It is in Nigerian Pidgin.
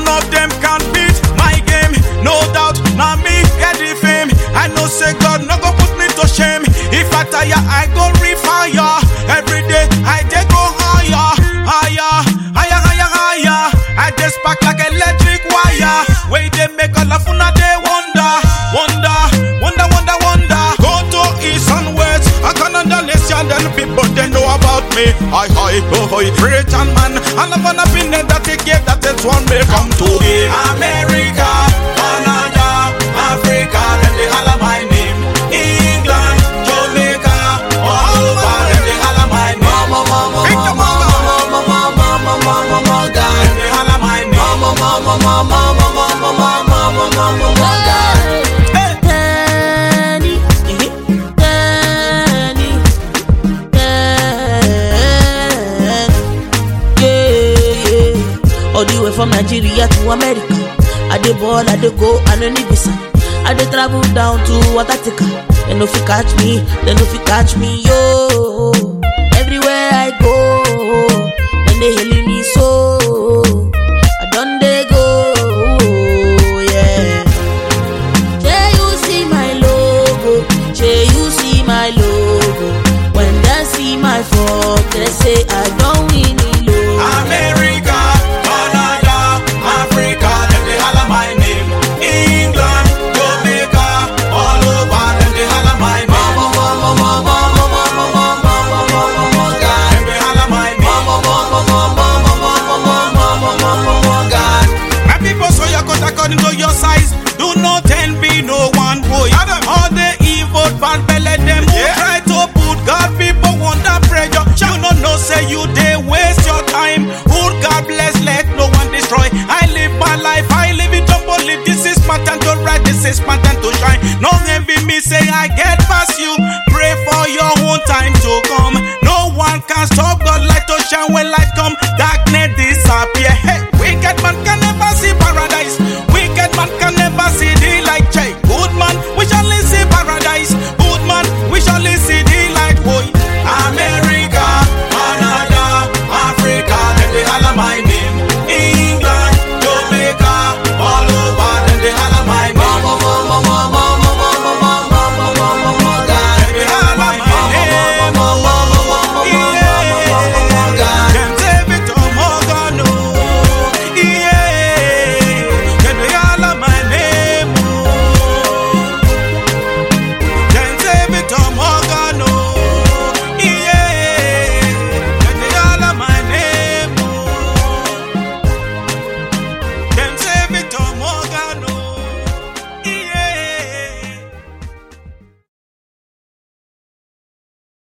None of them can beat my game. No doubt, now me get the fame. I know say God no go put me to shame. If I tire, I go refire. Every day I dey go higher, higher, higher, higher, higher. I just spark like electric wire. Way they make all of una they wonder, wonder, wonder, wonder, wonder. Go to east and west, I can understand then people they know about me. Hi hi, oh hi, Britain man, and I'm gonna be named that they gave that is one may come to me. America, Canada, Africa, then they holler my name. England, Jamaica, all over them they holler my name. Mama, mama, Victor mama, Mama. mama, mama, mama, mama, God. Them they holler my name. Mama, mama, mama, mama, mama, mama, mama, mama, God. Hey. Danny, Danny, Danny. Yeah, yeah. All the way from Nigeria to America. I dey ball, I dey go, I no need visa. I dey travel down to Watatika. They no fit catch me, they no fit catch me, yo. Everywhere I go, then they hailing me so. I done they go, yeah. Shey you see my logo, shey you see my logo. When they see my phone, they say I don't win the logo. America, Canada, Africa, them they holler my name. England, Jamaica, all over them they holler my name. Mama, mama, mama, mama, mama, mama, mama, mama, God. Them they holler my name. Mama, mama, mama, mama, mama, mama, mama, mama, God. My people so your cut according to your size. Do not envy no one boy. All the evil bad belly them who try to put God people under pressure. You no know say you they waste your time. Who God bless let no one destroy. I live my life, I live it up only. This is my time to rise, this is my time to shine. No envy me say I get past you. Pray for your own time to come. No one can stop